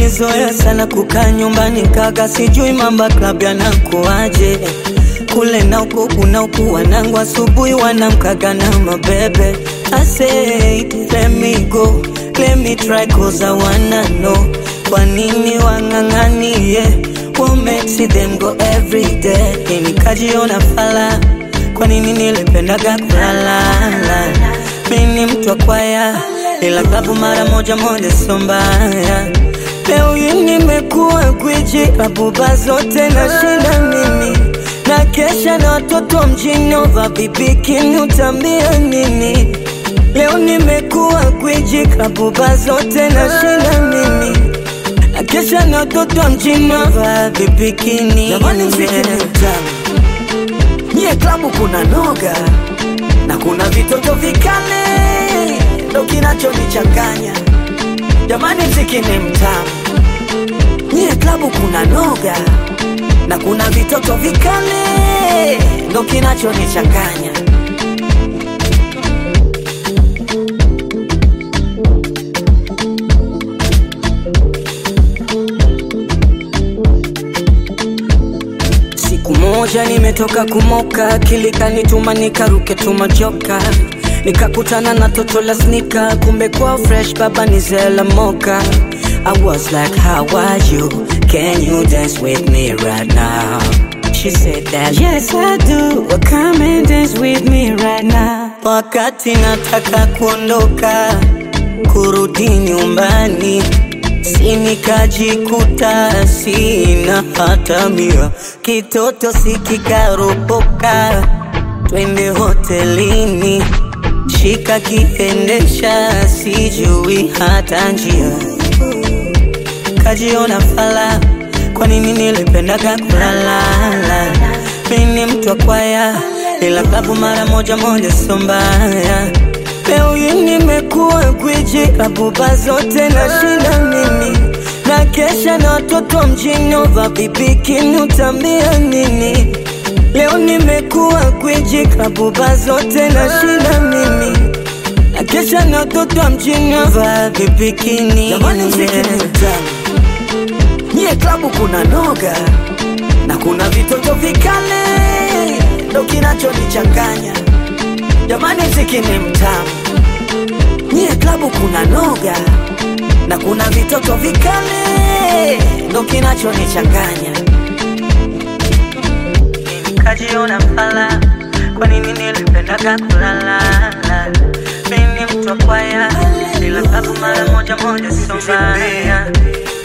Nilizoea sana kukaa nyumbani kaka, sijui mamba club yanakuaje kule na huku kuna huku, wanangu asubuhi wanamkaga na mabebe. I said let me go, let me try cause I wanna know kwa nini wang'ang'anie what makes them go every day. Nikajiona fala, kwa nini nilipendaga kulala? Mimi ni mtu wa kwaya, ila klabu mara moja moja sio mbaya. Leo hii nimekuwa gwiji, klabu ba zote nashinda mimi na kesha na watoto mjini ova bibikini utambia nini? Leo nimekuwa gwiji, klabu ba zote nashinda mimi na kesha na watoto mjini ova bibikini. Jamani, mziki ni mtamu, nyie klabu kuna noga na kuna vitoto vikale, ndo kinachonichanganya. Jamani, mziki ni mtamu, nyie klabu kuna noga na kuna vitoto vikale, ndo kinachonichanganya. Siku moja nimetoka kumoka, kilikanituma nikaruke tumajoka, nikakutana na toto la snika, kumbe kwa fresh baba ni zela moka. I was like how are you? Can you dance with me right now? She said that yes I do, well, come and dance with me right now. Wakati nataka kuondoka kurudi nyumbani si nikajikuta sina hata mia, kitoto sikikaropoka, twende hotelini, shika kiendesha, sijui hata njia, kajiona fala, kwa nini nilipendaga kulalala? Mimi ni mtu wa kwaya, ila klabu mara moja moja sio mbaya. Leo hii nimekuwa gwiji, klabu ba zote nashinda mimi, na kesha na watoto mjini ova bibikini utambia nini? Leo nimekuwa gwiji, klabu ba zote nashinda mimi, na kesha na watoto mjini ova bibikini. Jamani, mziki ni mtamu, nyie klabu kuna noga na kuna vitoto vikale, ndo kinachonichanganya. Jamani, mziki ni mtamu, nyie klabu kuna noga na kuna vitoto vikale, ndo kinachonichanganya. Nikajiona fala, kwa nini nilipendaga kulalala? Mimi ni mtu wa kwaya, ila klabu mara moja moja sio mbaya.